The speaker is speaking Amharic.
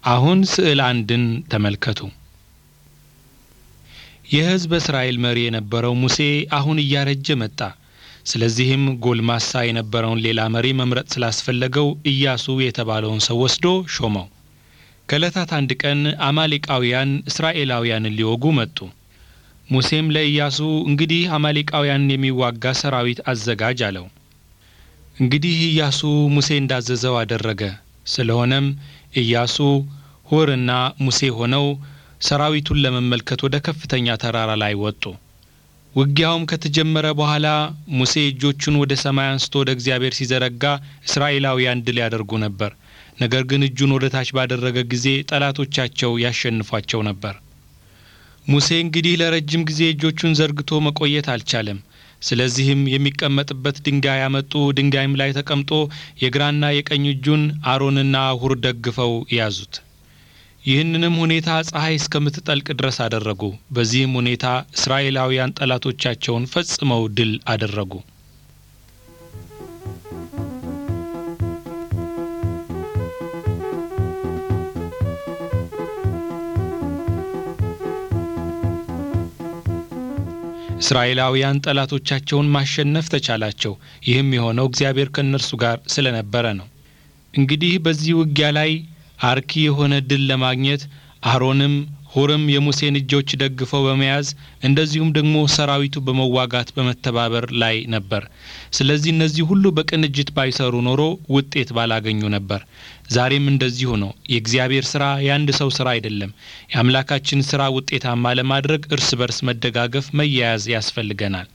አሁን ስዕል አንድን ተመልከቱ። የሕዝበ እስራኤል መሪ የነበረው ሙሴ አሁን እያረጀ መጣ። ስለዚህም ጎልማሳ የነበረውን ሌላ መሪ መምረጥ ስላስፈለገው ኢያሱ የተባለውን ሰው ወስዶ ሾመው። ከዕለታት አንድ ቀን አማሌቃውያን እስራኤላውያንን ሊወጉ መጡ። ሙሴም ለኢያሱ እንግዲህ አማሌቃውያንን የሚዋጋ ሰራዊት አዘጋጅ አለው። እንግዲህ ኢያሱ ሙሴ እንዳዘዘው አደረገ። ስለሆነም ኢያሱ ሁርና ሙሴ ሆነው ሰራዊቱን ለመመልከት ወደ ከፍተኛ ተራራ ላይ ወጡ። ውጊያውም ከተጀመረ በኋላ ሙሴ እጆቹን ወደ ሰማይ አንስቶ ወደ እግዚአብሔር ሲዘረጋ እስራኤላውያን ድል ያደርጉ ነበር። ነገር ግን እጁን ወደ ታች ባደረገ ጊዜ ጠላቶቻቸው ያሸንፏቸው ነበር። ሙሴ እንግዲህ ለረጅም ጊዜ እጆቹን ዘርግቶ መቆየት አልቻለም። ስለዚህም የሚቀመጥበት ድንጋይ ያመጡ፣ ድንጋይም ላይ ተቀምጦ የግራና የቀኝ እጁን አሮንና ሁር ደግፈው ያዙት። ይህንንም ሁኔታ ፀሐይ እስከምትጠልቅ ድረስ አደረጉ። በዚህም ሁኔታ እስራኤላውያን ጠላቶቻቸውን ፈጽመው ድል አደረጉ። እስራኤላውያን ጠላቶቻቸውን ማሸነፍ ተቻላቸው። ይህም የሆነው እግዚአብሔር ከእነርሱ ጋር ስለነበረ ነው። እንግዲህ በዚህ ውጊያ ላይ አርኪ የሆነ ድል ለማግኘት አሮንም ሁርም የሙሴን እጆች ደግፈው በመያዝ እንደዚሁም ደግሞ ሰራዊቱ በመዋጋት በመተባበር ላይ ነበር። ስለዚህ እነዚህ ሁሉ በቅንጅት ባይሰሩ ኖሮ ውጤት ባላገኙ ነበር። ዛሬም እንደዚሁ ነው። የእግዚአብሔር ስራ የአንድ ሰው ስራ አይደለም። የአምላካችን ስራ ውጤታማ ለማድረግ እርስ በርስ መደጋገፍ፣ መያያዝ ያስፈልገናል።